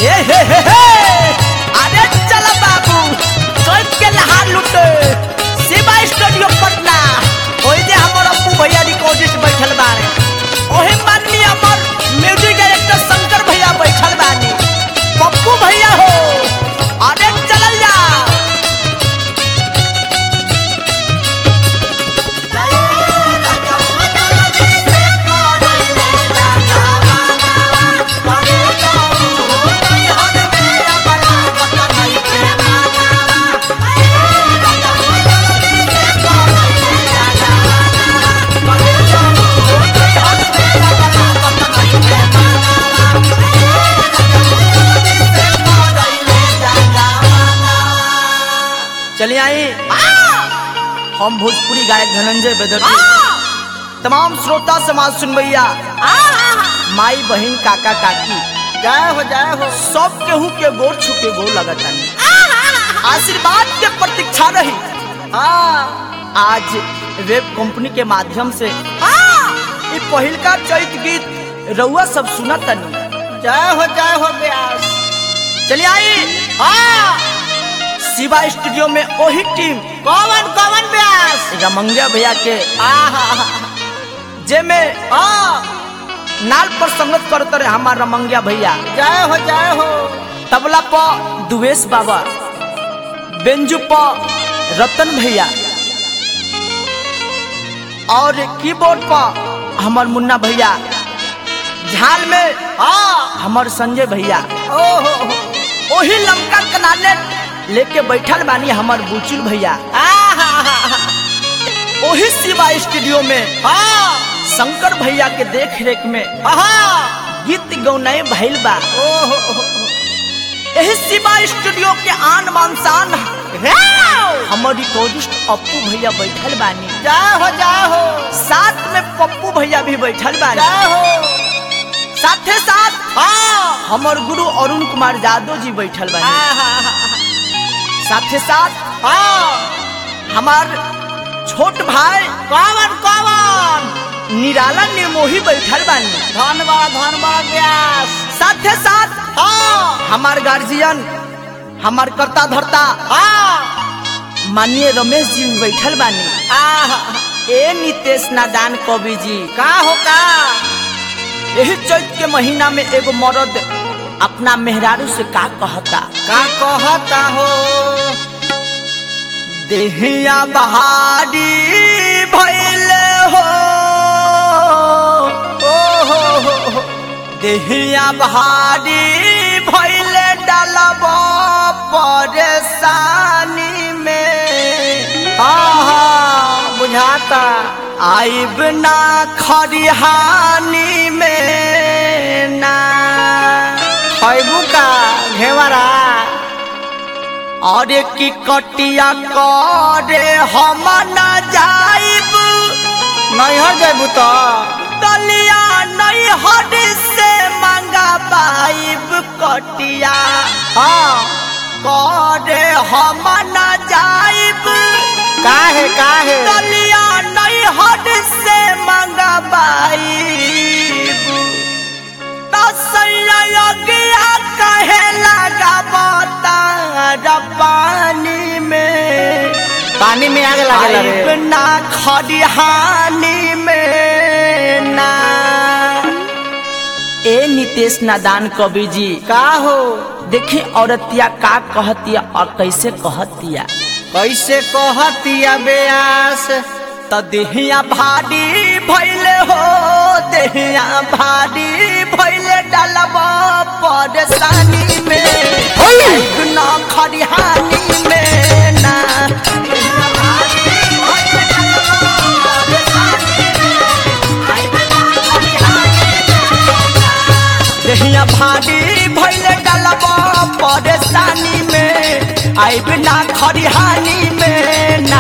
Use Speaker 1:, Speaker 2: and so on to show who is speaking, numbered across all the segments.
Speaker 1: ए हे हे हे अरे चल बाबू सोच के लहार लुटे शिवा स्टूडियो पटना ओई जे हमर अप्पू भैया रिकॉर्डिस्ट बैठल बारे ओहे माननीय हमर म्यूजिक डायरेक्टर शंकर भैया बैठल बानी पप्पू भैया हो अरे चलल जा चलिए आई हम भोजपुरी गायक धनंजय बेदर्जी तमाम श्रोता समाज सुन भैया माई बहन काका काकी
Speaker 2: जय हो जय हो
Speaker 1: सब केहू के गोर छू के गोर लगत आनी आशीर्वाद के प्रतीक्षा रही
Speaker 2: हाँ
Speaker 1: आज वेब कंपनी के माध्यम से ई पहिलका चैत गीत रउआ सब सुनत तनी
Speaker 2: जय हो जय हो व्यास
Speaker 1: चलिए आई
Speaker 2: हाँ
Speaker 1: शिवा स्टूडियो में वही टीम
Speaker 2: कौन कौन व्यास
Speaker 1: रमंगिया भैया के
Speaker 2: आहा
Speaker 1: जे में
Speaker 2: हाँ
Speaker 1: नाल पर संगत करत रहे हमार रमंगिया भैया
Speaker 2: जय हो जय हो
Speaker 1: तबला प दुवेश बाबा बेंजू प रतन भैया और कीबोर्ड प हमर मुन्ना भैया झाल में
Speaker 2: हाँ
Speaker 1: हमर संजय भैया
Speaker 2: ओहो
Speaker 1: ओही लमका कनाले लेके बैठल बानी हमर बुचुल भैया
Speaker 2: आहा
Speaker 1: ओही शिवा स्टूडियो में
Speaker 2: हाँ
Speaker 1: शंकर भैया के देख रेख में
Speaker 2: आहा
Speaker 1: गीत गौनाए भइल बा
Speaker 2: ओहो
Speaker 1: यही शिवा स्टूडियो के आन मान शान हमर रिकॉर्डिस्ट अप्पू भैया बैठल बानी
Speaker 2: जय हो जय हो
Speaker 1: साथ में पप्पू भैया भी बैठल बानी
Speaker 2: जय हो
Speaker 1: साथे साथ
Speaker 2: हाँ
Speaker 1: हमर गुरु अरुण कुमार यादव जी बैठल बानी
Speaker 2: आहा
Speaker 1: साथे साथ
Speaker 2: हाँ
Speaker 1: हमार छोट भाई
Speaker 2: कौन कौन
Speaker 1: निराला निर्मोही बैठल बानी
Speaker 2: धन्यवाद धन्यवाद व्यास
Speaker 1: साथे साथ
Speaker 2: हाँ
Speaker 1: हमार गार्जियन हमार कर्ता धर्ता
Speaker 2: हाँ
Speaker 1: माननीय रमेश जी भी बैठल बानी
Speaker 2: आहा
Speaker 1: ए नितेश नादान कवि जी
Speaker 2: का हो का
Speaker 1: यही चैत के महीना में एगो मर्द अपना मेहरारू से का कहता
Speaker 2: का कहता हो
Speaker 1: देहिया बहारी भैले हो
Speaker 2: ओहो हो हो
Speaker 1: देहिया बहारी भैले डालब परेशानी में
Speaker 2: आहा बुझाता
Speaker 1: आइब ना खरिहानी में ना
Speaker 2: खैबू का घेवरा
Speaker 1: और की कटिया करे हम न जाइब
Speaker 2: नैहर जेबू तो
Speaker 1: दलिया नहीं हद से मंगा पाइब कटिया
Speaker 2: हाँ
Speaker 1: करे हम न जाइब
Speaker 2: काहे काहे
Speaker 1: दलिया नहीं हद से मंगा पाइब तसैया गया कहे लगा बतार पानी में
Speaker 2: पानी में आग लगे
Speaker 1: आइब
Speaker 2: रे
Speaker 1: ना खरिहानी में ना ए नितेश नादान कवि जी
Speaker 2: का हो
Speaker 1: देखी औरतिया का कहतिया और कैसे कहतिया
Speaker 2: कैसे कहतिया व्यास
Speaker 1: त देहिया भारी भैले हो देहिया भारी भैले डालब परेशानी में आइब ना खरिहानी में ना देहिया भारी भैले डालब परेशानी में आइब ना खरिहानी में ना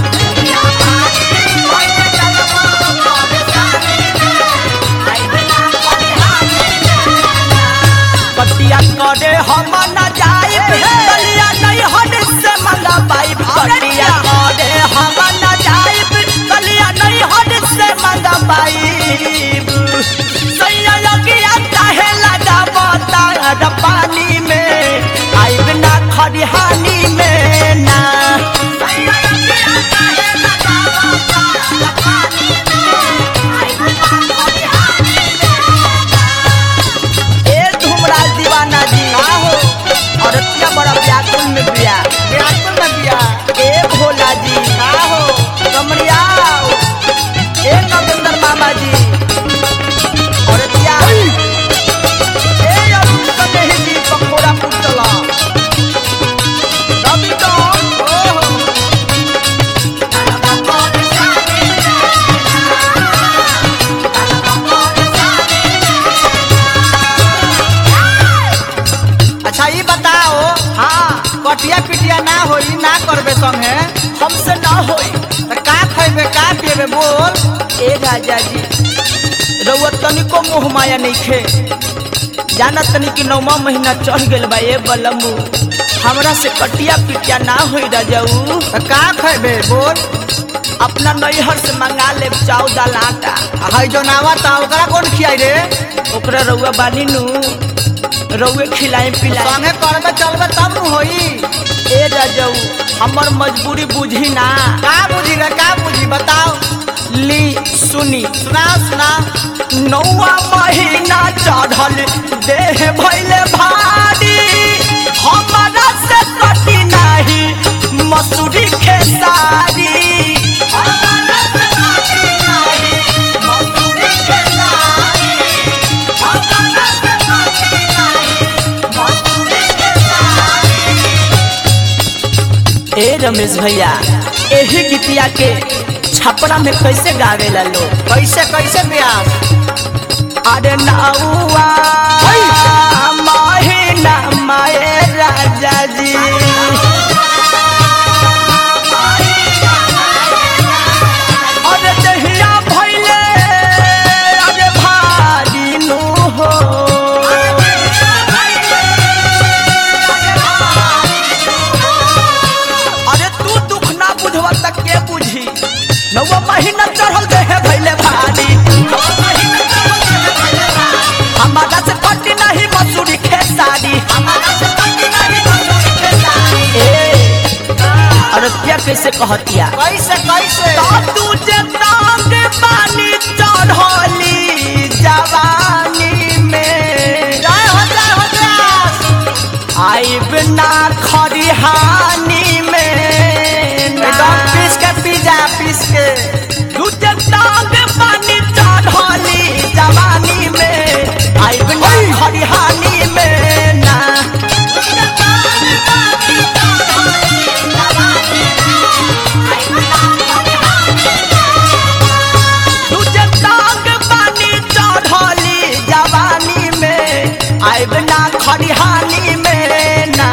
Speaker 1: कटिया करे हम न जाए कलिया नहीं हद से मंगा पाइब कटिया करे हम न जाए कलिया नहीं हद से मंगा पाइब सैया लगिया काहे लगा बतार पानी
Speaker 2: कटिया पिटिया ना होई ना करबे संगे
Speaker 1: हमसे ना होई
Speaker 2: त का खइबे का पिएबे बोल
Speaker 1: ए राजा जी रउआ तनिको मोह माया नइखे जाना तनी कि नौवा महीना चढ़ गेल बा ए बलमू हमरा से कटिया पिटिया ना होई राजाऊ
Speaker 2: त का खइबे बोल
Speaker 1: अपना नैहर से मंगा ले चाउ दाल आटा
Speaker 2: आ हई जो नावा ता ओकरा कौन खियाई रे
Speaker 1: ओकरा रउआ बानी नु रउए खिलाई पिलाई
Speaker 2: संगे करबे चलबे तब नु होई
Speaker 1: ए राजाऊ हमर मजबूरी बुझी ना
Speaker 2: का बुझी रे का बुझी बताओ
Speaker 1: ली सुनी
Speaker 2: सुना सुना
Speaker 1: नौवा महीना चढ़ल देह भैले भारी हमारा से कटी नाही मसूरी खेसारी हमारा से कटी नाही मसूरी खेसारी हमारा से कटी नाही मसूरी खेसारी ए रमेश भैया एही गीतिया के छपरा में कैसे गावेला लोग
Speaker 2: कैसे कैसे ब्यास
Speaker 1: अरे नौवा महीना माए राजा जी अरे दहिया भैले अरे भारी नु हो अरे तू दुख ना बुझवा तक के बुझी नौवा महीना चढ़ल देहे भैले भारी हमारा से पट्टी नहीं मसूरी खेसारी ए, अरे क्या कैसे कहतिया
Speaker 2: कैसे कैसे
Speaker 1: तुझे तांग पानी चढ़ली जवानी में
Speaker 2: जय हो जय हो ब्यास
Speaker 1: आइब ना खरिहानी में
Speaker 2: एकदम पीस के पी जा पीस के
Speaker 1: तुझे तांग पानी चढ़ली जवानी में आइब ना खरिहानी में ना तुझे तांग पानी चढ़ली जवानी में आइब ना खरिहानी में ना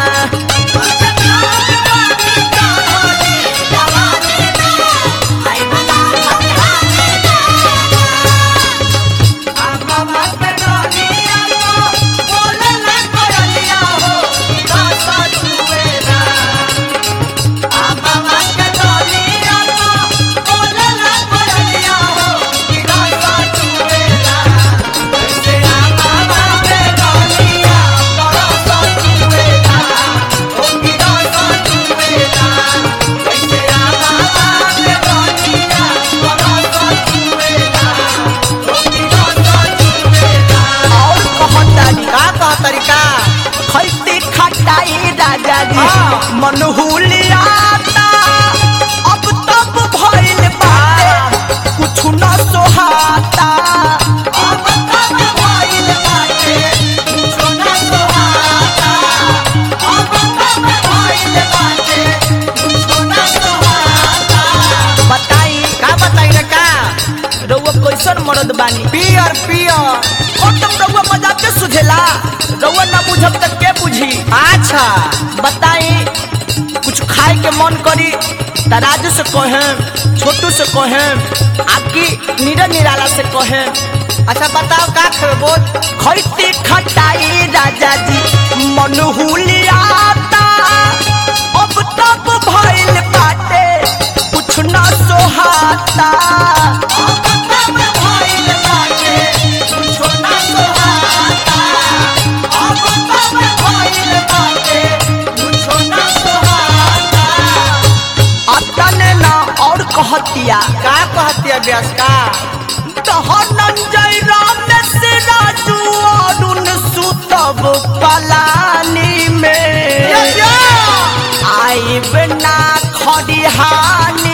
Speaker 1: और कहतानी
Speaker 2: का कह तरीका
Speaker 1: खैती खटाई राजा जी
Speaker 2: हाँ।
Speaker 1: मन हुलियाता अब तब भइल बाटे कुछ न सोहाता अब तब भइल बाटे कुछ न सोहाता अब तब भइल बाटे कुछ न सोहाता बताई
Speaker 2: का बताई रे का
Speaker 1: रउआ कैसन मरद बानी
Speaker 2: पियर पियर
Speaker 1: और तुम रउआ मजाक के सुझेला रउआ ना बुझब तक के बुझी
Speaker 2: अच्छा
Speaker 1: बताई कुछ खाए के मन करी तराजू से कहे छोटू से कहे आपकी निरा निराला से कहे
Speaker 2: अच्छा बताओ का खेबे बोल
Speaker 1: खैती खटाई राजा जी मन हुलियाता अब तब भइल बाटे कुछ न सोहाता अब तब भइल बाटे कुछ न सोहाता अब तब भइल बाटे कुछ न सोहाता अतने ना और कहतिया
Speaker 2: का कहतिया ब्यास का
Speaker 1: धनंजय राम से राजू अरुण सुतब पलानी में आइब ना खरिहानी